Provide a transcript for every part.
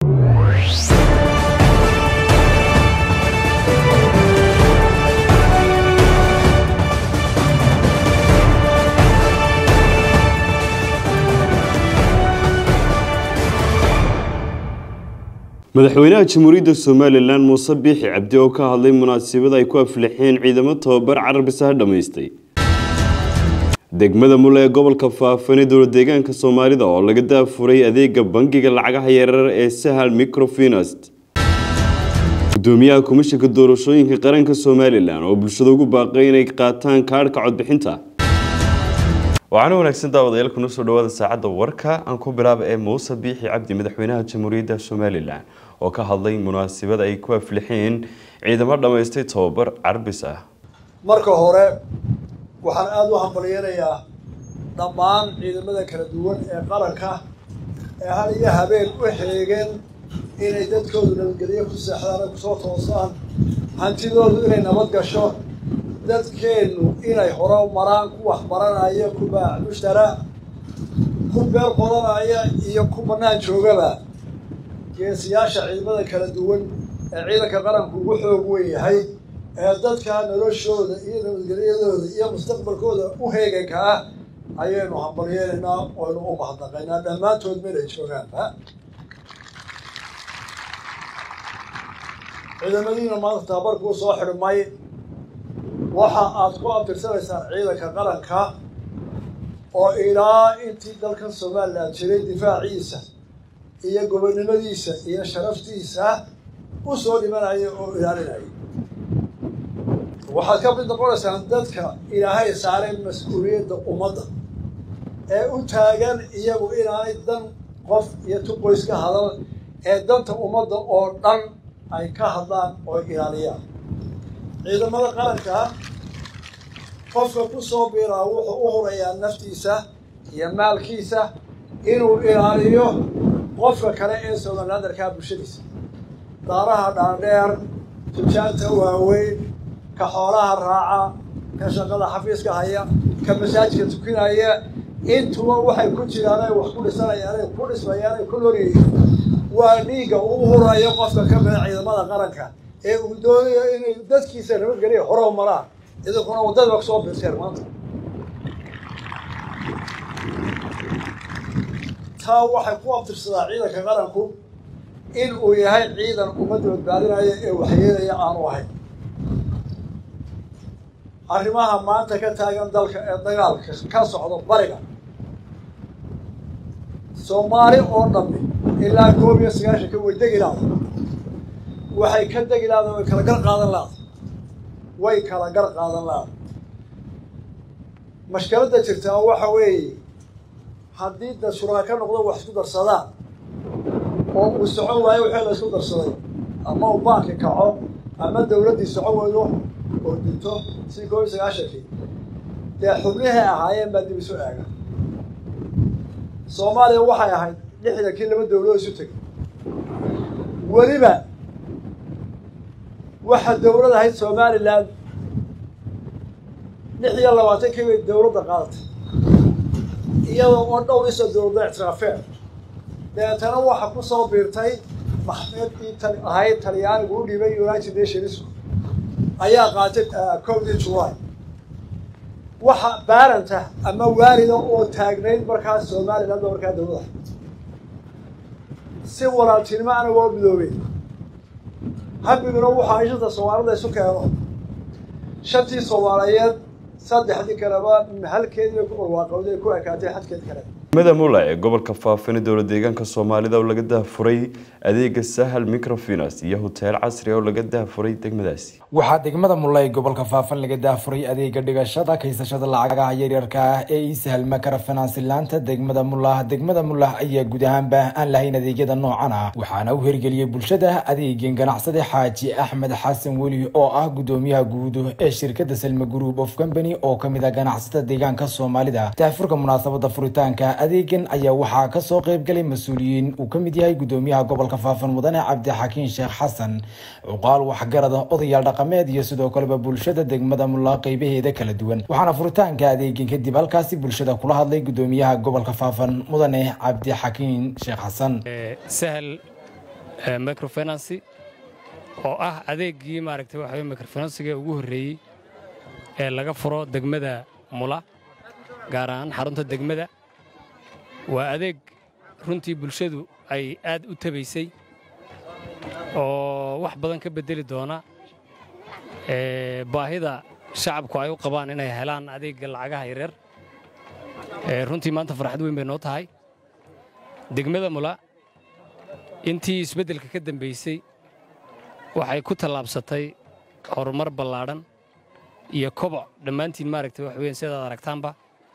madaxweynaha jamhuuriyadda somalilan muuse biixi cabdi oo ka hadlay munaasabad ay ku aflixeen ciidamo tababar carabisaha dhammaystay degmada mule ee gobolka faafan ee dowlad deegaanka soomaalida oo laga daafuray adeega bangiga lacagaha yarar ee sahal microfinast gudoomiyaha komishanka doorashooyinka qaranka somalilan oo bulshada ugu baaqay inay qaataan kaadhka codbixinta waxaana wanaagsan daawadayaal kuna soo dhawaada saacadda warka aan ku bilaaba ee muuse biixi cabdi madaxweynaha jamhuuriyadda somalilan oo ka hadlay munaasabad ay ku aflixeen ciidamo dhammaystay tababar carbis ah marka hore waxaan aada u hambalyeynayaa dhammaan ciidamada kala duwan ee qaranka ee hal iyo habeen u xeegeen inay dadkoodu nabadgelyo ku seexdaan ay kusoo toosaan hantidoodu inay nabad gasho dadkeennu inay hore maraan ku waxbaranaya ku baac mushtara ku beer qodanaya iyo ku bannaan joogaba geesiyaasha ciidamada kala duwan ee ciidanka qaranku ugu xoog weyn yahay ee dadka noloshooda iyo nabadgelyadooda iyo mustaqbalkooda u heeganka ah ayaynu hambalyeynaynaa oynu u mahadnaqaynaa dhammaantood meel ay joogaanba ciidamadiina maanta tababarkuu soo xidhmay waxa aad ku abtirsanaysaan ciidanka qaranka oo ilaa intii dalkan somalilan jiray difaaciisa iyo gobonnimadiisa iyo sharaftiisa u soo dhimanaya oo ilaalinaya waxaad ka mid noqonaysaan dadka ilaahay saaray mas-uuliyadda ummadda ee u taagan iyagu inaanay dan qof iyo tuqoys ka hadal ee danta ummadda oo dhan ay ka hadlaan oo ilaaliyaan ciidamada qaranka qofka ku soo biiraa wuxuu u hurayaa naftiisa iyo maalkiisa inuu ilaaliyo qofka kale ee somalilandarkaa bulshadiisa daaraha dhaadheer tujaanta waaweyn ka xoolaha raaca ka shaqada xafiiska haya ka masaajidka tukinaya intuba waxay ku jiraan ay wax ku dhisanayaan ay ku dhismayaan ay ku loryihiin waa dhiigga uu hurayo qofka ka mida ciidamada qaranka ee uu doonayo inay dadkiisa nabadgeliya hore maraan idinkuna waddada kusoo birseen maanta taa waxay ku abtirsadaa ciidanka qaranku in uu yahay ciidan ummadda badbaadinaya ee waxyeelaya aanu ahayn arrimaha maanta ka taagan dalka ee dagaalka ka socdo bariga soomaali oo dhammi ilaa koob iyo sagaashanka way degi laada waxay ka degi laada way kala gar qaadan laada way kala gar qaadan laada mashkaladda jirtaa waxa weeye haddii da shuraaka noqdo wax isku darsadaan oo uu socon waayo wixii la isku darsaday ama uu baanki kaco ama dawladdii socon weydo oo dinto si koob iyo sagaashankii dee xubnihii ahaayeen baa dib isu eega soomaaliya waxay ahayd lixdankii laba dawladood isu tegay weliba waxaa dawlad ahayd somalilan lix iyo labaatankii bay dawladda qaadatay iyadoo oo dhowr isa dawladda ictiraafeen dabeetana waxa ku soo biirtay maxmeedkii ahayd talyaanigu u dhibay united nationsku ayaa qaatay cowdii july waxa baaranta ama waalida oo taagnayd markaas somaliland oo markaa dawlada si walaaltinimo ana waa midoobeen habiguna waxa ay shanta soomaalida isu keeno shantii soomaaliyeed saddexdii kaleba halkeedii bay ku barwaaqowday ku ekaatay xadkeed kale degmada mula ee gobolka faafan ee dowlad deegaanka soomaalida oo laga daafuray adeega sahal microfinance iyo hoteel casri oo laga daafuray degmadaasi waxaa degmada mulla ee gobolka faafan laga daafuray adeega dhigashada kaysashada lacagaha yaryarka ah ee ii sahal microfinance laanta degmada mullah degmada mullah ayaa guud ahaanba aan lahayn adeegyada noocan ah waxaana u hirgeliyey bulshada adeegeen ganacsade xaaji axmed xasan weli oo ah gudoomiyaha guud ee shirkada salma group of company oo kamid ah ganacsatada deegaanka soomaalida daafurka munaasabada furitaanka adeegan ayaa waxaa kasoo qeybgalay mas-uuliyiin uu kamid yahay gudoomiyaha gobolka faafan mudane cabdixakiin sheekh xasan cuqaal waxgarada odayaal dhaqameed iyo sidoo kaleba bulshada degmada mulla qeybaheeda kala duwan waxaana furitaanka adeegan kadib halkaasi bulshada kula hadlay gudoomiyaha gobolka faafan mudane cabdixakiin sheekh xasan sahal microfinancy oo ah adeeggii maaragtay waxa weye microfinansiga ugu horreeyey ee laga furo degmada mula gaar ahaan xarunta degmada waa adeeg runtii bulshadu ay aad u tabaysay oo wax badan ka beddeli doona baahida shacabku ay u qabaan inay helaan adeegga lacagaha yareer runtii maanta farxad weyn bay noo tahay degmada mula intii isbeddelka ka dambaysay waxay ku tallaabsatay horumar ballaadhan iyo koboc dhammaantiin maaragtay wax weyn sidaad aragtaanba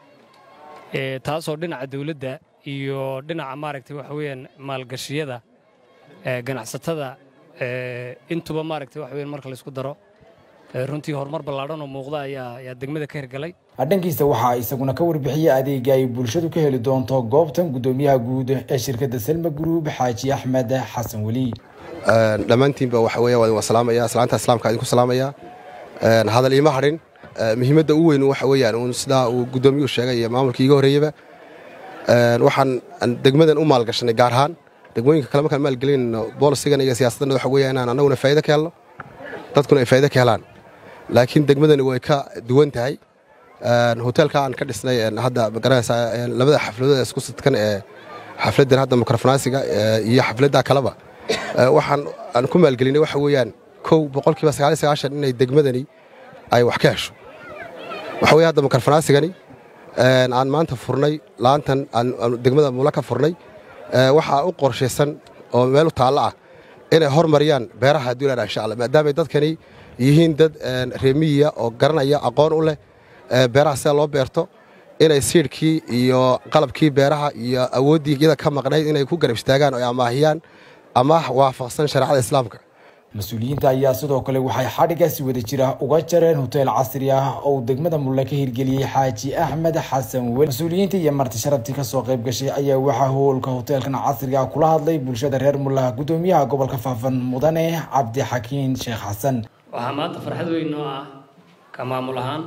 taasoo dhinaca dawladda iyo dhinaca maaragtay waxa weeyaan maalgashiyada ganacsatada intuba maaragtay wax weyn marka laysku daro runtii horumar ballaadhan oo muuqda ayaa degmada ka hirgalay dhankiisa waxaa isaguna ka warbixiyey adeega ay bulshadu ka heli doonto goobtan guddoomiyaha guud ee shirkadda selma group xaaji axmed xasan weli dhammaantiinba waxa weya waa idin salaamaya salaanta islaamka idinku salaamaya hadal iima hadhin muhiimadda u weyn waxa weeyaan uun sidaa uu guddoomiyuhu sheegay iyo maamulkii iga horreeyaba waxaan degmadan u maalgashanay gaar ahaan degmooyinka kale markaan maalgelinayno boolisigan iyo siyaasaddan waxa weeya inaan annaguna faa'ido ka helno dadkuna ay faa'ido ka helaan laakiin degmadani way ka duwan tahay hoteelka aan ka dhisnay hadda magaranaysaa labada xafladood isku sidkan ee xafladdan hadda mikrofonaasiga iyo xafladda kaleba waxaan aan ku maalgelinay waxa weeyaan kow boqolkiiba sagaal iyo sagaashan inay degmadani ay wax ka hesho waxa weeye hadda mikrofonaasigani aan maanta furnay laantan aan degmada mula ka furnay waxaa u qorshaysan oo meel u taallo ah inay hormariyaan beeraha duulaan insha allah maadaamay dadkani yihiin dad reemiyiya oo garanaya aqoon u leh beeraha sida loo beerto inay siidhkii iyo qalabkii beeraha iyo awooddii iyada ka maqnayd inay ku garab istaagaan oo ay amaahiyaan amaah waafaqsan shareecada islaamka mas-uuliyiinta ayaa sidoo kale waxay xadhigaasi wada jira uga jareen hoteel casri ah oo uu degmada mulle ka hirgeliyey xaaji axmed xasan weli mas-uuliyiinta iyo marti sharaftii kasoo qayb gashay ayaa waxaa hoolka hoteelkan casriga kula hadlay bulshada reer mulla guddoomiyaha gobolka faafan mudane cabdixakiin sheekh xasan waxaa maanta farxad weyn noo ah ka maamul ahaan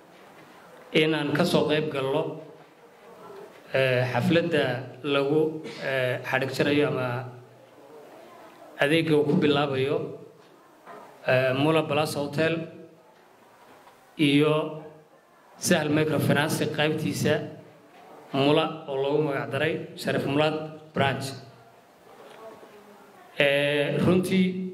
inaan ka soo qayb galno xafladda lagu xadhig jarayo ama adeegga uu ku bilaabayo mula balas hotel iyo sahal microfinancy qaybtiisa mula oo loogu magac daray sharif mulaad branch runtii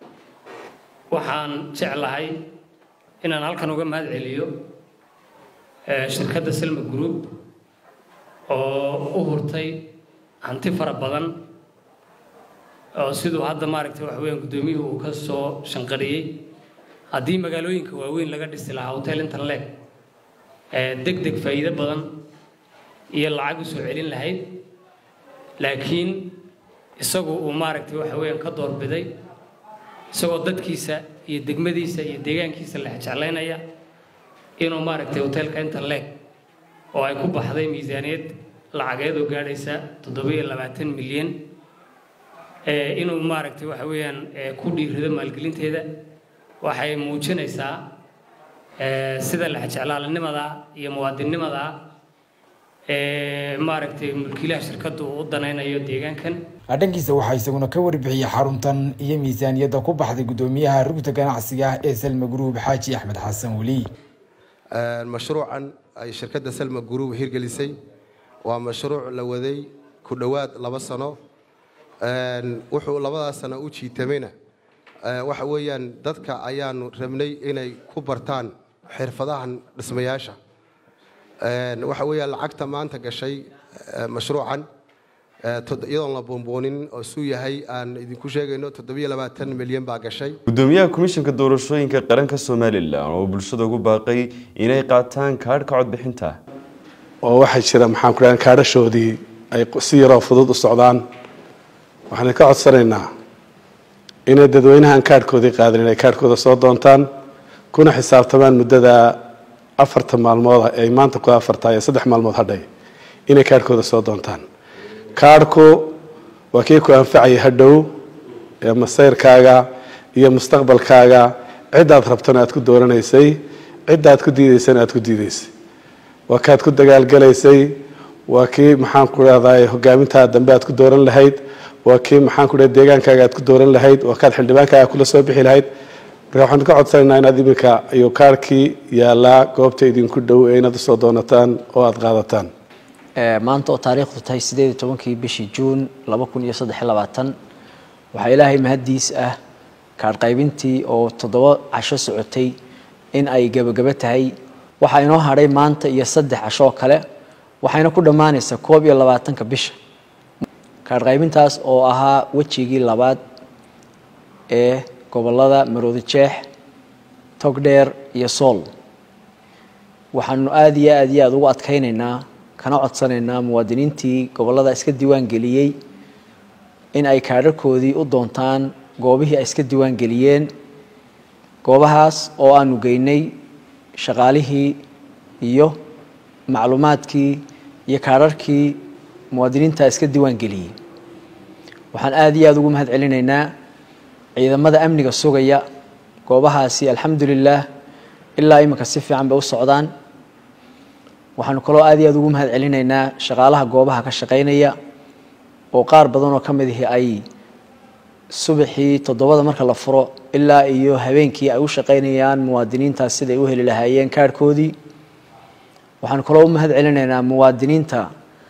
waxaan jeclahay inaan halkan uga mahad celiyo shirkadda selma group oo u hurtay hanti fara badan oo siduu hadda maaragtay waxa weeyaan guddoomiyuhu uu ka soo shanqariyey haddii magaalooyinka waaweyn laga dhisi lahaa hotel interleg deg deg faa'iido badan iyo lacag u soo celin lahayd laakiin isagu uu maaragtay waxa weeyaan ka doorbiday isagoo dadkiisa iyo degmadiisa iyo deegaankiisa la jeclaynaya inuu maaragtay hotelka interleg oo ay ku baxday miisaaniyad lacageed oo gaadhaysa toddobiyo labaatan milyan inuu maaragtay waxa weeyaan ku dhiirido maalgelinteeda waxay muujinaysaa sida lexjeclaalinimada iyo muwaadinnimada maaragtay mulkiilaha shirkaddu uu u danaynayo deegaankan dhankiisa waxaa isaguna ka warbixiyey xaruntan iyo miisaaniyadda ku baxday guddoomiyaha rugta ganacsiga ee selma group xaaji axmed xasan weli mashruucan ay shirkadda selma group hirgelisay waa mashruuc la waday ku dhowaad laba sano wuxuu labadaas sano u jiitamayna waxa weeyaan dadka ayaanu rabnay inay ku bartaan xirfadahan dhismayaasha waxa weeyaan lacagta maanta gashay mashruucan iyadoon la boonboonin oo suu yahay aan idinku sheegayno toddobiyo labaatan milyan baa gashay gudoomiyaha komishanka doorashooyinka qaranka somalilan oo bulshada ugu baaqay inay qaataan kaadhka codbixinta oo waxaa jira maxaan ku dhahan kaadhashoodii ay si yaroo fudud u socdaan waxaan ka codsanaynaa inay dadweynahan kaadhkoodii qaadan inay kaadhkooda soo doontaan kuna xisaabtamaan muddada afarta maalmooda ay maanta ku afarta iyo saddex maalmood hadhay inay kaadhkooda soo doontaan kaadhku waa kii ku anfacaya hadhow ee masayrkaaga iyo mustaqbalkaaga ciddaad rabtana aad ku dooranaysay ciddaad ku diidaysana aad ku diidaysay waa kaad ku dagaalgalaysay waa kii maxaan ku dhahdaa hogaamintaa dambe aad ku dooran lahayd waa kii maxaan ku dhahay deegaankaaga aad ku dooran lahayd waa kaad xildhibaankaaga kula soo bixi lahayd marka waxaan ka codsanaynaa inaad iminka iyo kaarkii yaalaa goobta idinku dhow ee inaad usoo doonataan oo aada qaadataan maanta oo taariikhdu tahay sideed iyo tobankii bishii juun laba kun iyo saddex iyo labaatan waxaa ilaahay mahaddiis ah kaadh qaybintii oo toddoba casho socotay in ay gebagabo tahay waxaa inoo hadhay maanta iyo saddex casho oo kale waxayna ku dhammaanaysaa koob iyo labaatanka bisha kaadh qaybintaas oo ahaa wejigii labaad ee gobollada maroodi jeex togdheer iyo sool waxaanu aada iyo aada iyo aada ugu adkaynaynaa kana codsanaynaa muwaadiniintii gobollada iska diiwaan geliyey in ay kaadharkoodii u doontaan goobihii ay iska diiwaan geliyeen goobahaas oo aanu geynay shaqaalihii iyo macluumaadkii iyo kaadharkii muwaadiniinta iska diiwaan geliyey waxaan aada iyo aada ugu mahad celinaynaa ciidamada amniga sugaya goobahaasi alxamdulilah ilaa iminka si fiican bay u socdaan waxaanu kaloo aada iyo aada ugu mahad celinaynaa shaqaalaha goobaha ka shaqaynaya oo qaar badan oo ka mid ihi ay subaxii toddobada marka la furo ilaa iyo habeenkii ay u shaqaynayaan muwaadiniintaas siday u heli lahaayeen kaarhkoodii waxaanu kaloo u mahad celinaynaa muwaadiniinta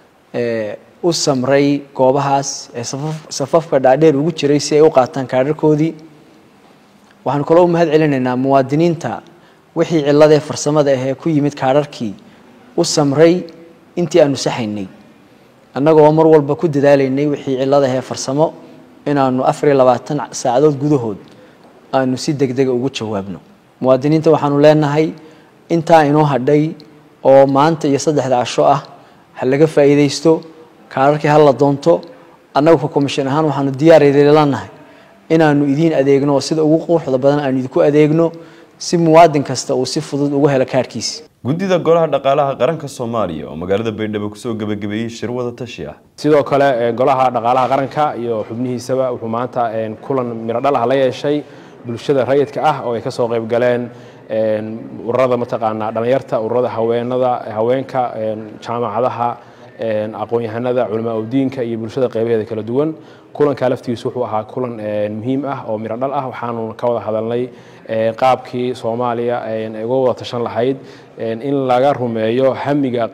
u samray goobahaas ee safafka dhaadheer ugu jiray si ay u qaataan kaadharkoodii waxaanu kaloo u mahad celinaynaa muwaadiniinta wixii cilladee farsamada ahee ku yimid kaadharkii u samray intii aanu saxaynay annagoo mar walba ku dadaalaynay wixii cillada ahee farsamo inaanu afar iyo labaatan saacadood gudahood aanu si deg dega ugu jawaabno muwaadiniinta waxaanu leenahay intaa inoo hadhay oo maanta iyo saddexda casho ah ha laga faa'iidaysto kaararkii ha la doonto annagu ka commission ahaan waxaanu diyaar lanahay inaanu idiin adeegno oo sida ugu quruxda badan aanu idinku adeegno si muwaadin kasta uu si fudud ugu helo kaarkiisa guddida golaha dhaqaalaha qaranka soomaaliya oo magaalada baydhabo kusoo gebagabeeyey shir wada tashi ah sidoo kale golaha dhaqaalaha qaranka iyo xubnihiisaba wuxuu maanta kulan miro dhal ah la yeeshay bulshada rayidka ah oo ay ka soo qayb galeen ururada mataqaanaa dhallinyarta ururada haweenada haweenka jaamacadaha aqoon-yahanada culamaa udiinka iyo bulshada qaybaheeda kala duwan kulanka laftiisu wuxuu ahaa kulan muhiim ah oo miro dhal ah waxaanu ka wada hadalnay qaabkii soomaaliya ay uga wada tashan lahayd in laga rumeeyo hamiga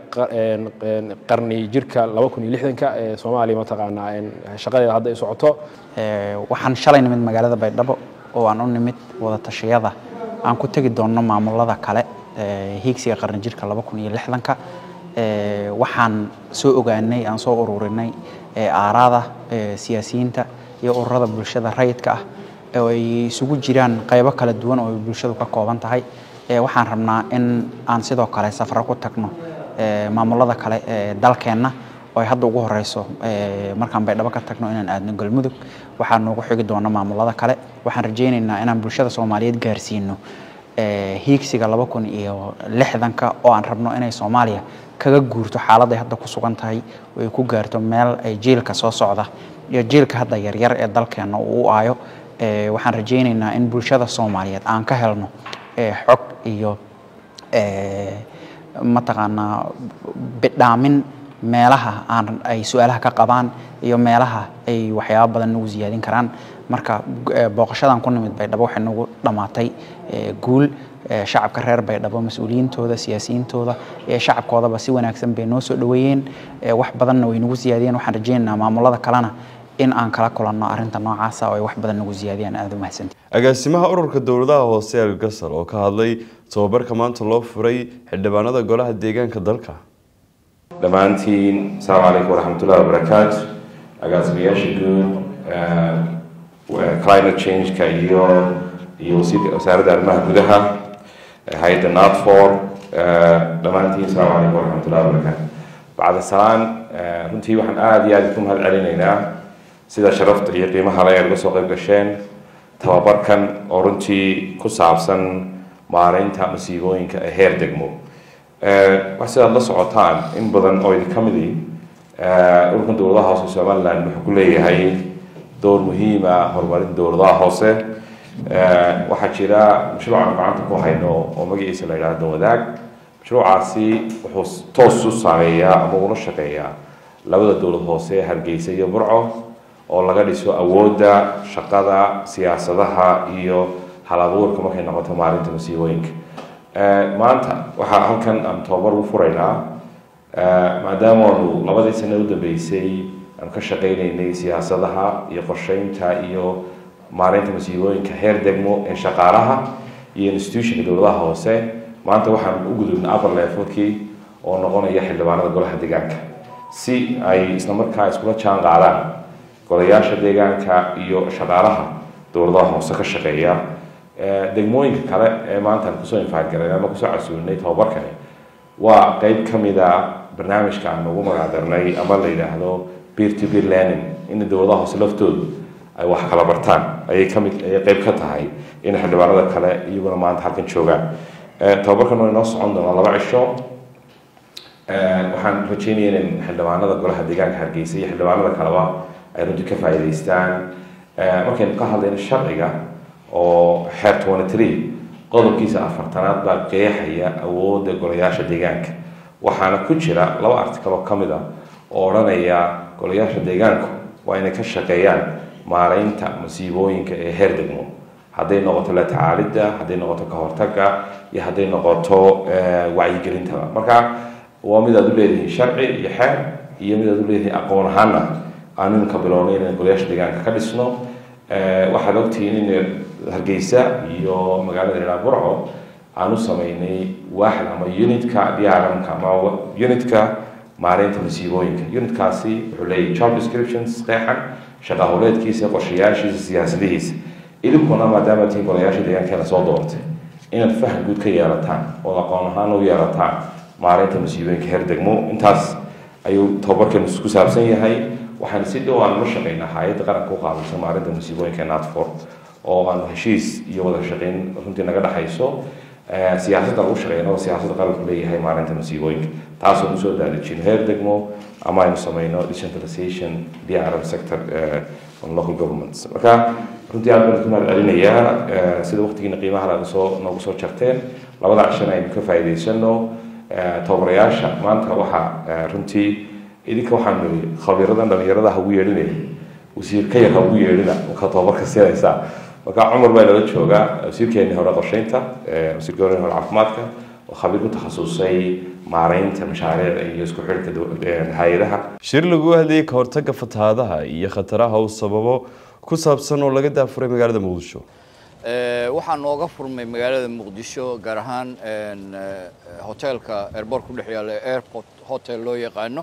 qarni jirka ka ee soomaaliya mataqaanaa shaqadeeda hadda ay socoto waxaan shalay nimid magaalada baydhabo oo aan u nimid wada tashiyada aan ku tegi doonno maamulada kale hiigsiga qarni jirka ka waxaan soo ogaanay aan soo ururinay aaraada siyaasiyiinta iyo ururada bulshada rayidka ah oo ay isugu jiraan qaybo kala duwan oo ay bulshadu ka kooban tahay waxaan rabnaa in aan sidoo kale safaro ku tagno maamulada kale ee dalkeenna oo ay hadda ugu horeyso markaan baydhabo ka tagno inaan aadno galmudug waxaan noogu xigi doona maamulada kale waxaan rajaynaynaa inaan bulshada soomaaliyeed gaarsiino hiigsiga laba kun iyo lixdanka oo aan rabno inay soomaaliya kaga guurto xaaladday hadda ku sugan tahay oo ay ku gaarto meel ay jiilka soo socda iyo jiilka hadda yaryar ee dalkeenna uu u aayo waxaan rajaynaynaa in bulshada soomaaliyeed aan ka helno xog iyo mataqaanaa bidhaamin meelaha aan ay su-aalaha ka qabaan iyo meelaha ay waxyaaba badan nagu siyaadin karaan marka booqashadan ku nimid baydhabo waxay nagu dhammaatay guul shacabka reer baydhabo mas-uuliyiintooda siyaasiyiintooda ee shacabkoodaba si wanaagsan bay noo soo dhoweeyeen wax badanna way nagu siyaadiyeen waxaan rajaynaynaa maamulada kalena in aan kala kulanno arrinta noocaasa oo ay wax badan nagu siyaadiyaan aada u mahadsanti agaasimaha ururka dowladaha hoose algasal oo ka hadlay tababarka maanta loo furay xildhibaanada golaha deegaanka dalka dhammaantiin asalaamu calaykum waraxmatullahi wabarakaatu agaasimayaasha guud climate change-ka iyo iyo wasiirka wasaaradda arrimaha gudaha hay-adda natfor dhammaantiin asalaamu calaykum waraxmatullahi wabarakaatu bacda salaan runtii waxaan aada iyo aada ku mahad celinaynaa sida sharafta iyo qiimaha le aad uga soo qayb gasheen tababarkan oo runtii ku saabsan maareynta masiibooyinka ee heer degmo wax sidaad la socotaan in badan oo idin ka midi ururkan dowladaha hoose somaliland wuxuu ku leeyahay door muhiima horumarinta dowladaha hoose waxaa jira mashruucan gacanta ku hayno oo magaciisa la yidhahdo wadaag mashruucaasi wuxuu toos u saameeyaa ama ula shaqeeyaa labada dowlad hoose hargeysa iyo burco oo laga dhiso awoodda shaqada siyaasadaha iyo hal abuurka markay noqoto maalinta masiibooyinka maanta waxaa halkan aan tababar u furaynaa maadaama aanu labadii sano u dambeysay aanu ka shaqaynaynay siyaasadaha iyo qorsheynta iyo maalinta masiibooyinka heer degmo ee shaqaalaha iyo institutionka dowladaha hoose maanta waxaan u gudubnay upper levelkii oo noqonaya xildhibaanada golaha deegaanka si ay isla markaa iskula jaan qaadaan golayaasha deegaanka iyo shaqaalaha dowladaha hoose ka shaqeeya degmooyinka kale ee maanta aan kusoo infaadgaray ama kusoo casuulinay tababarkani waa qeyb ka mid a barnaamijka aan ugu magacdarnay ama la yidhaahdo peer to peer learning in dowladaha hoose laftoodu ay wax kala bartaan ayay kamid ayay qeyb ka tahay in xildhibaanada kale iyaguna maanta halkan joogaan tababarkan waa inoo socon doonaa laba cisho waxaan rajeynaya in xildhibaanada golaha deegaanka hargeysa iyo xildhibaanada kaleba ay runtii ka faa'iidaystaan markaynu ka hadlayno sharciga oo xeer twenty three qodobkiisa afartanaad baa qeexaya awoodda golayaasha deegaanka waxaana ku jira laba article oo ka mid ah oo odhanaya golayaasha deegaanku waa inay ka shaqeeyaan maaraynta masiibooyinka ee heer degmo hadday noqoto la tacaalidda hadday noqoto ka hortagga iyo hadday noqoto wacyigelintaba marka waa mid aad u leedihiin sharci iyo xeer iyo mid aad u leedihiin aqoon ahaana aan iminka bilownay inaan golayaasha deegaanka ka dhisno waxaad ogtihiin in hargeysa iyo magaalada ilaa burco aan u sameynay waaxid ama unitka diaramka ama unitka maareynta masiibooyinka unitkaasi wuxuu leeyahay job descriptions qeexan shaqa howleedkiisa qorshayaashiisa siyaasadihiisa idinkuna maadaama tihiin golayaasha deegaankeena soo doortay inaad faham guud ka yeelataan oo aqoon ahaan u yeelataan maareynta masiibooyinka heer degmo intaas ayuu tababarkeenu ku saabsan yahay waxaan si dhow aan ula shaqeynaa hay-adda qaranka u qaabilsan maarinta masiibooyinka natfor oo aan heshiis iyo wada shaqeyn runtii naga dhexayso siyaasadda lagu shaqeynao siyaasadda qaranku leeyahay maalinta masiibooyinka taasoo usoo daadejin heer degmo ama aynu sameyno decentralization drm sector on local governments marka runtii aad baan ku mahad celinayaa sida waqtigiina qiimaha laga soo noogu soo jarteen labada cishana aynu ka faa'iidaysano tababarayaasha maanta waxaa runtii idinka waxaan niri khabiiradan dhalinyarada ha ugu yeedhinaya wasiir ka yar ha ugu yeedhina markaa tababarka siinaysaa marka cumar baa nala joogaa wasiirkeenii hore qorsheynta wasiirka hore hore caafimaadka oo khabiir ku takhasusay maareynta mashaariicda iyo isku xidhka hay-adaha shir lagu hadlayay ka hortagga fatahaadaha iyo khataraha uu sababo ku saabsan oo laga daafuray magaalada muqdisho waxaa nooga furmay magaalada muqdisho gaar ahaan hoteelka airboort ku dhex yaalla airport hotel loo yaqaano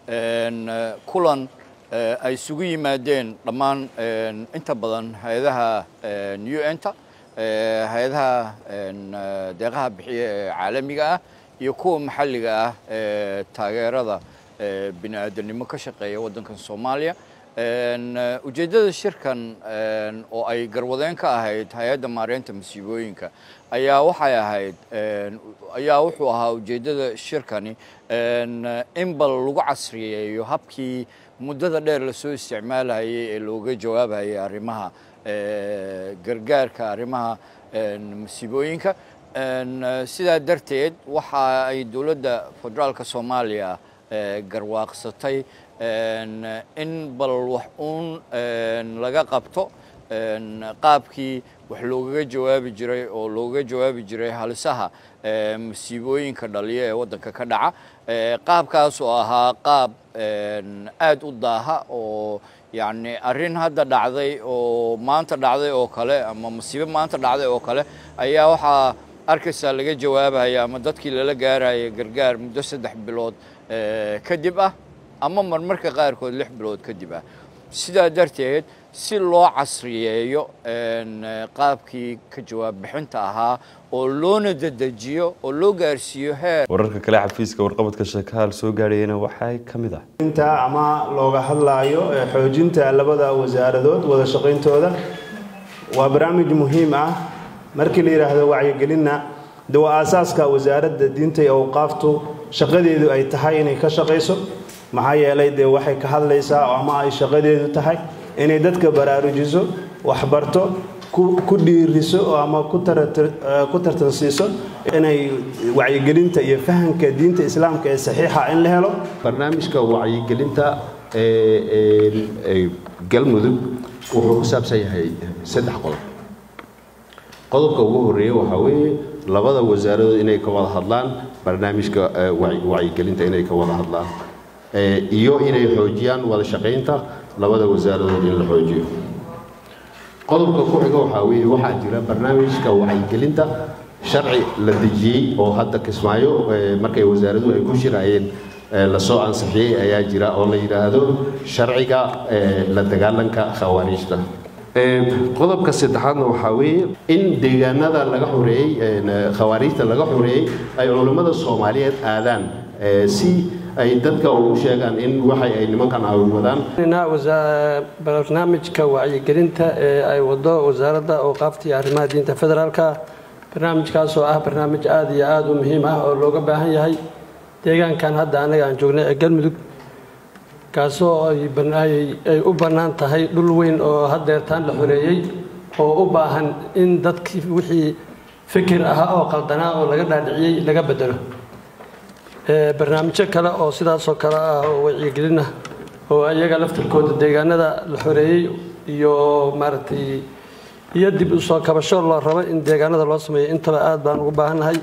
kulan ay isugu yimaadeen dhammaan inta badan hay-adaha un-ta hay-adaha deeqaha bixiya ee caalamiga ah iyo kuwa maxalliga ah ee taageerada bini aadamnimo ka shaqeeya waddankan soomaaliya ujeeddada shirkan oo ay garwadeen ka ahayd hay-adda maareynta masiibooyinka ayaa waxay ahayd ayaa wuxuu ahaa ujeeddada shirkani in bal lagu casriyeeyo habkii muddada dheer lasoo isticmaalayay ee looga jawaabayay arrimaha gargaarka arrimaha masiibooyinka sidaa darteed waxa ay dowladda federaalka soomaaliya garwaaqsatay in bal wax uun laga qabto qaabkii wax loogaga jawaabi jiray oo loogaga jawaabi jiray halisaha masiibooyinka dhaliya ee waddanka ka dhaca qaabkaas oo ahaa qaab aad u daaha oo yacni arrin hadda dhacday oo maanta dhacday oo kale ama masiibo maanta dhacday oo kale ayaa waxaa arkaysaa laga jawaabaya ama dadkii lala gaaraya gargaar muddo saddex bilood kadib ah ama marmarka qaarkood lix bilood kadib ah sidaa darteed si loo casriyeeyo qaabkii ka jawaab bixinta ahaa oo loona dedejiyo oo loo gaarsiiyo heer wararka kale xafiiska warqabadka sheekahaal soo gaadhayana waxaa ka mid ah inta ama looga hadlaayo xoojinta labada wasaaradood wada shaqayntooda waa barnaamij muhiim ah markii la yidhaahdo wacyigelinna de waa aasaaska wasaaradda diinta iyo awqaaftu shaqadeedu ay tahay inay ka shaqayso maxaa yeelay dee waxay ka hadlaysaa ama ay shaqadeedu tahay inay dadka baraarujiso waxbarto ku dhiiriso ama ku tartansiiso inay wacyigelinta iyo fahamka diinta islaamka ee saxiixa in la helo barnaamijka wacyigelinta ee galmudug wuxuu ku saabsan yahay saddex qodob qodobka ugu horeeya waxaa weeye labada wasaaradood inay ka wada hadlaan barnaamijka wacyigelinta inay ka wada hadlaan iyo inay xoojiyaan wada shaqaynta labada wasaaradood in la xoojiyo qodobka ku xiga waxaa weeye waxaa jira barnaamijka wacyigelinta sharci la dejiyey oo hadda kismaayo markay wasaaraduhu ay ku shirayeen lasoo ansixiyey ayaa jira oo la yidhaahdo sharciga la dagaalanka khawaariijta qodobka saddexaadna waxaa weeye in deegaanada laga xoreeyey khawaariijta laga xoreeyey ay culammada soomaaliyeed aadaan si ay dadka ugu sheegaan in waxay ay nimankan wadaan barnaamijka wacyigelinta ee ay wado wasaaradda awqaafta iyo arrimaha diinta federaalka barnaamijkaas oo ah barnaamij aada iyo aada u muhiim ah oo looga baahan yahay deegaankan hadda anaga aan joognay ee galmudug kaasoo ay u bannaan tahay dhul weyn oo haddeertaan la xoreeyey oo u baahan in dadkii wixii fikir ahaa oo qaldanaa oo laga dhaadhiciyey laga bedelo barnaamijyo kale oo sidaasoo kale ah oo wacyigelin ah oo iyaga laftirkooda deegaanada la xoreeyey iyo maaragtay iyo dib u soo kabasho loo rabo in deegaanada loo sameeyo intaba aad baan ugu baahannahay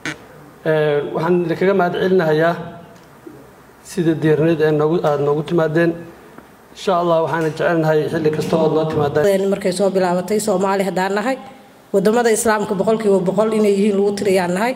waxaan idinkaga mahad celinahayaa sida diirneed ee noogu aada noogu timaadeen insha allah waxaana jecelnahay xilli kasta ood noo timaadaan markay soo bilaabatay soomaali haddaan nahay wadamada islaamka boqolkiiba boqol inay yihiin lagu tiriyaan nahay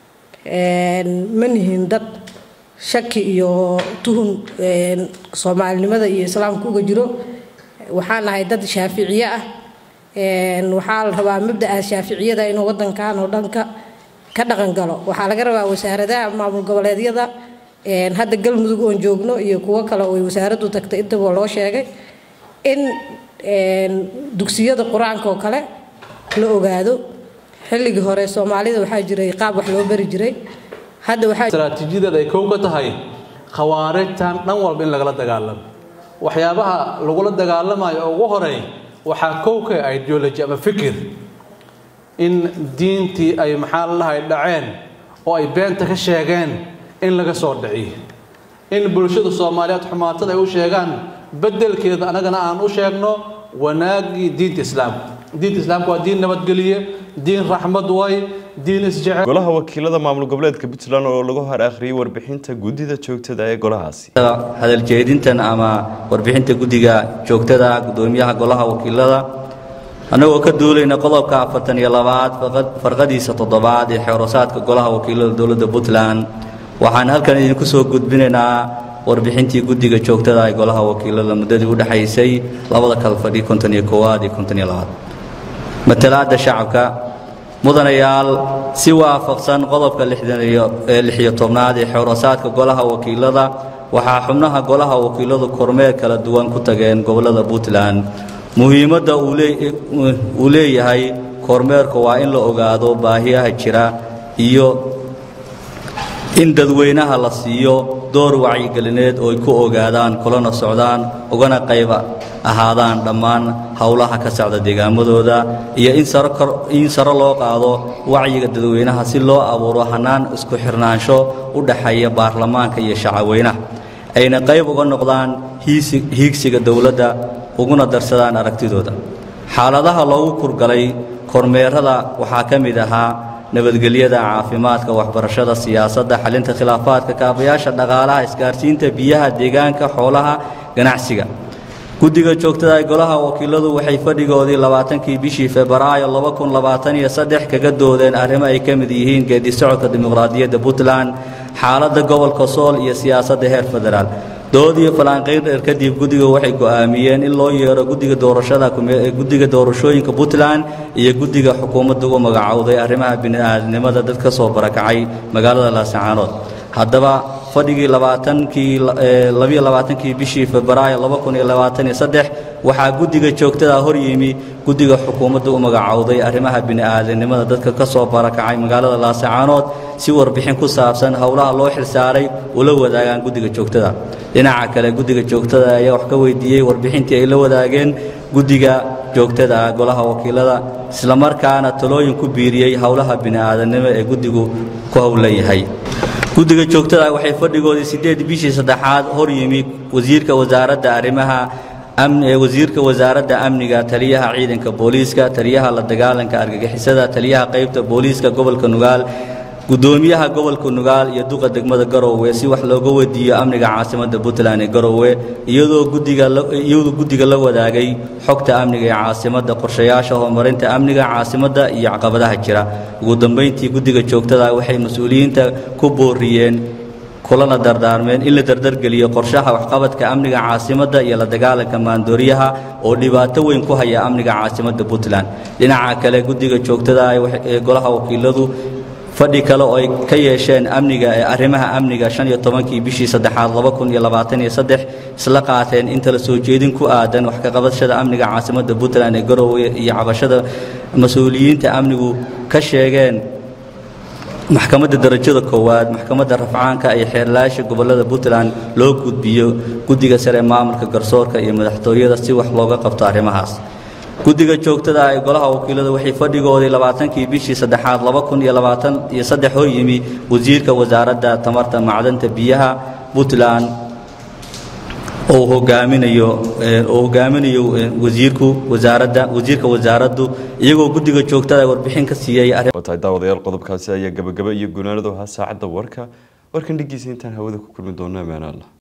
ma nihin dad shaki iyo tuhun soomaalinimada iyo islaamka uga jiro waxaan nahay dad shaaficiye ah waxaa la rabaa mabda'a shaaficiyada inuu wadankan oo dhanka ka dhaqan galo waxaa laga rabaa wasaaradaha maamul goboleedyada hadda galmudug oon joogno iyo kuwo kale oo wasaaraddu tagtay intaba loo sheegay in dugsiyada qur-aanka oo kale la ogaado xilligii hore soomaalida waxaa jiray qaab wax loo bari jiray hadda waxaa istaraatiijiyadeed ay kow ka tahay khawaarijtan dhan walba in lagala dagaalamo waxyaabaha lagula dagaalamayo oo ugu horeey waxaa kow ka ideology ama fikir in diintii ay maxaa la dhahay dhaceen oo ay beenta ka sheegeen in laga soo dhiciyo in bulshada soomaaliyeed xumaatada ay u sheegaan beddelkeeda annagana aan u sheegno wanaaggii diinta islaamka diinta islaamka waa diin nabadgeliye diin raxmad way diin isjecel golaha wakiilada maamul goboleedka puntland oo lagu hor akhriyay warbixinta guddida joogtada ee golahaasi hadal jeedintan ama warbixinta guddiga joogtada gudoomiyaha golaha wakiilada annagoo ka duulayna qodobka afartan iyo labaad farqadiisa toddobaad ee xeerosaadka golaha wakiilada dowladda puntland waxaan halkan idinku soo gudbinaynaa warbixintii guddiga joogtada ee golaha wakiilada muddadii u dhexaysay labada kala fadhi konton iyo koowaad iyo konton iyo labaad matalaadda shacabka mudanayaal si waafaqsan qodobka lixiyo tobnaad ee xeerosaadka golaha wakiilada waxaa xubnaha golaha wakiiladu kormeer kala duwan ku tageen gobollada puntland muhiimadda uu leeyahay kormeerku waa in la ogaado baahiyaha jira iyo in dadweynaha la siiyo door wacyigelineed oo ay ku ogaadaan kulana socdaan ugana qayb ahaadaan dhammaan howlaha ka socda deegaamadooda iyo in saro loo qaado wacyiga dadweynaha si loo abuuro hannaan isku xirnaansho u dhaxeeya baarlamaanka iyo shacabweynaha ayna qayb uga noqdaan hiigsiga dowladda uguna darsadaan aragtidooda xaaladaha loogu kurgalay kormeerada waxaa ka mid ahaa nabadgelyada caafimaadka waxbarashada siyaasadda xalinta khilaafaadka kaabayaasha dhaqaalaha isgaarsiinta biyaha deegaanka xoolaha ganacsiga guddiga joogtada ee golaha wakiiladu waxay fadhigoodii labaatankii bishii febraayo laba kun labaatan iyo saddex kaga doodeen arrimo ay ka mid yihiin geedi socodka dimuqraadiyadda puntland xaaladda gobolka sool iyo siyaasadda heer federaal dood iyo falanqayn dheer kadib guddiga waxay go'aamiyeen in loo yeero guddiga doorashada guddiga doorashooyinka puntland iyo guddiga xukuumadda ugu magacowday arrimaha bini'aadnimada dad ka soo barakacay magaalada laasacaanood haddaba fadhigii labaatankii labiyo labaatankii bishii febraayo laba kun iyo labaatan iyo saddex waxaa guddiga joogtada hor yimi guddiga xukuumadda u magacowday arrimaha bini'aadanimada dadka ka soo barakacay magaalada laasacaanood si warbixin ku saabsan howlaha loo xilsaaray ula wadaagaan guddiga joogtada dhinaca kale guddiga joogtada ayaa wax ka weydiiyey warbixintii ay la wadaageen guddiga joogtada golaha wakiilada islamarkaana talooyin ku biiriyey howlaha bini'aadanimo ee guddigu ku howlan yahay guddiga joogtada ah waxay fadhigoodii sideed bishii saddexaad hor yimi wasiirka wasaaradda arrimaha wasiirka wasaaradda amniga taliyaha ciidanka booliiska taliyaha la dagaalanka argagixisada taliyaha qaybta booliiska gobolka nugaal gudoomiyaha gobolka nugaal iyo duqa degmada garowe si wax looga weydiiyo amniga caasimadda puntland ee garowe iyadoo guddigaiyadoo guddiga la wadaagay xogta amniga ee caasimadda qorshayaasha horumarinta amniga caasimadda iyo caqabadaha jira ugu dambayntii guddiga joogtada waxay mas-uuliyiinta ku booriyeen kulana dardaarmeen in la dardargeliyo qorshaha waxqabadka amniga caasimadda iyo la dagaalanka maandooriyaha oo dhibaato weyn ku haya amniga caasimadda puntland dhinaca kale guddiga joogtada ee golaha wakiiladu fadhi kale oo ay ka yeesheen amniga ee arrimaha amniga shan iyo tobankii bishii saddexaad laba kun iyo labaatan iyo saddex isla qaateen inta la soo jeedin ku aadan wax ka qabashada amniga caasimadda puntland ee garowe iyo cabashada mas-uuliyiinta amnigu ka sheegeen maxkamadda darajada koowaad maxkamadda rafcaanka iyo xeerlaasha gobollada puntland loo gudbiyo guddiga sare maamulka garsoorka iyo madaxtooyada si wax looga qabto arrimahaas guddiga joogtada ah ee golaha wakiilada waxay fadhigoodii labaatankii bishii saddexaad laba kun iyo labaatan iyo saddex hor yimi wasiirka wasaaradda tamarta macdanta biyaha puntland oo hogaaminayo oo hogaaminayo wasiirku wasaaradda wasiirka wasaaraddu iyagoo guddiga joogtada warbixin ka siiyey tahay daawadayaal qodobkaasi ayaa gabagaba iyo gunaanadu ahaa saacadda warka warkan dhigiisa intaan hawada ku kulmi doona amaana allah